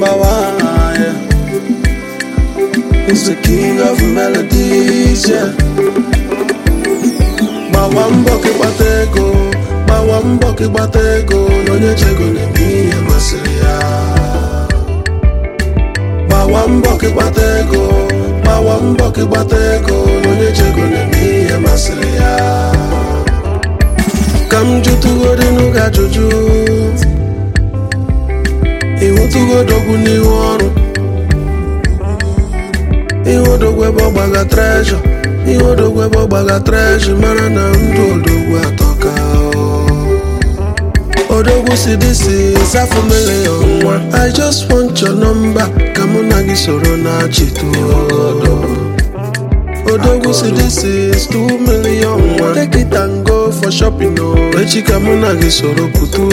number one. Yeah. He's the king of melodies. Yeah. Gbawa mbọ ka ịgbata ego, gbawa mbọ ka ịgbata ego, na onye chego na-eme ihe masịrị ya. Gbawa mbọ ka ịgbata ego, gbawa mbọ ka ịgbata ego, na onye chego na-eme ihe masịrị ya. Ka m jụtụgodị n'oge ajụjụ, ịhụtụgodogwu n'ihu ọrụ. Ihe odogwu ebe ọ gbaga trejọ Ihe odogwu ebe ọ gbaga trejọ Mara na ndụ odogwu atọka Odogwu si disi zafụ milion nwa I just want your number Ka mụ na gị soro na chitu Odogwu si this is 2 million nwa Take it and go for shopping o Echi ka mụ na gị soro putu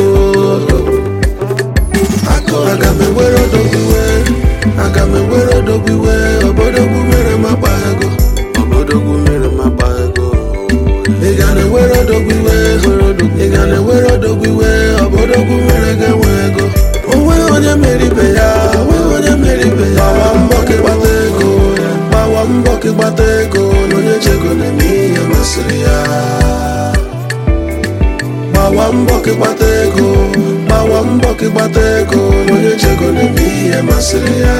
Aga m ewere odogwu iwe Aga m ewere odogwu iwe Obodogwu mere m akpa ego Obodogwu mere m akpa ego Ị ga na-ewere odogwu iwe Ị ga na-ewere odogwu iwe Obodogwu mere gị enwe ego Onweghị onye mere ibe ya Onweghị onye mere ibe ya Gbawa mbọ ka ịgbata ego Gbawa mbọ ka ịgbata ego Na onye chego na-eme ihe masịrị ya gbawa mbọ ka ịgbata ego gbawa mbọ ka ịgbata ego na onye chego na-eme ihe masịrị ya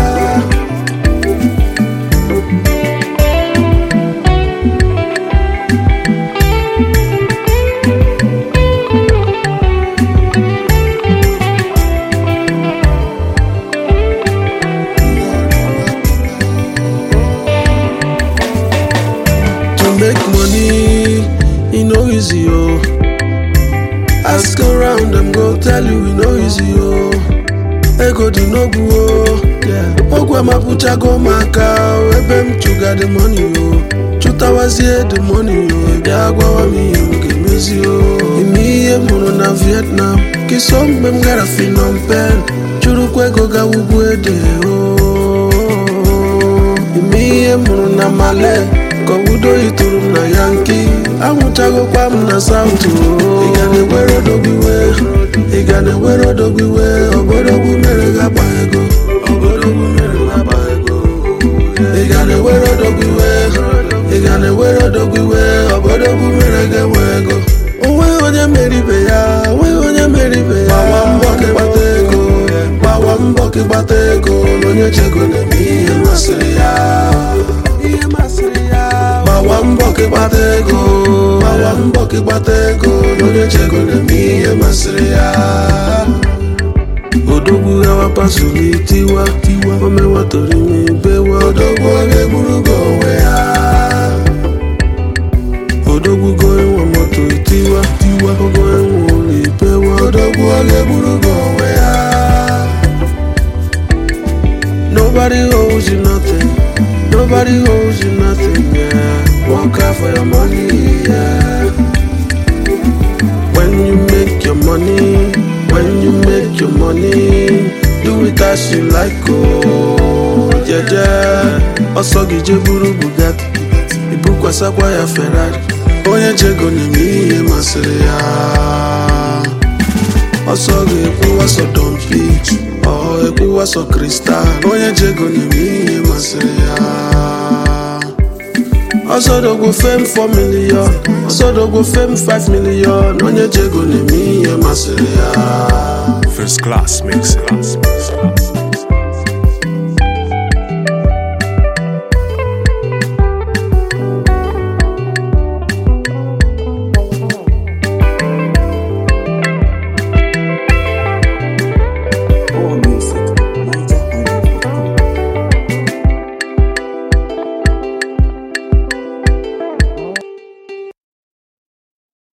to make money e no easy o ask around dem go tell you e no easy o ego dị n'ogwu o ogwu amapụchago m aka o, ebe m chụga the money o chụtawazie the money o bịa gwawa m ihe m ga-emezi o ime ihe m hụrụ na vietnam kiso mgbe m gara Phnom Penh chụrụkwa ego gawa ugwu ede o ime ihe m hụrụ na male ka obodo ituru m na yanki anwụchagokwa m na saụt ị ga na-ewere odogwu iwe ị ga na-ewere odogwu iwe obodogwu mere gị akpa ego obodogwu mere m akpa ego ị ga na-ewere odogwu iwe ị ga na-ewere odogwu iwe obodogwu mere gị enwe ego onweghị onye mere ibe ya onweghị onye mere ibe ya gbawa mbọ ka ịgbata ego gbawa mbọ ka ịgbata ego na onye chego na-eme ihe masịrị ya ihe masịrị ya gbawa mbọ ka ịgbata ego gbawa mbọ ka ịgbata ego na onye chego na-eme ihe masịrị ya odogwu gawa pasoro itiwa tiwa omewatori mebewa odogwu ọ ga-egburu gị onwe ya odogwu go enwe moto itiwa tiwa ogo enwe ụlọ ibewa odogwu ọ ga-egburu gị onwe ya Nobody owes you nothing. Nobody owes you nothing. Yeah. Work hard for your money. Yeah. When you make your money, when you make your money, do it as you like. Oh, yeah, yeah. Ọsọ gị je buru Bugatti, ibukwasakwa ya Ferrari. Onye jego na-eme ihe masịrị ya. ọsọ ga-ekwuwa sọ dompi ọ ekwuwa sọ kristal onye jego na-eme ihe masịrị ya ọsọdogwu fem 4 million ọsọdogwu fem 5 million onye jego na-eme ihe masịrị ya First class mix. Class, mix, class.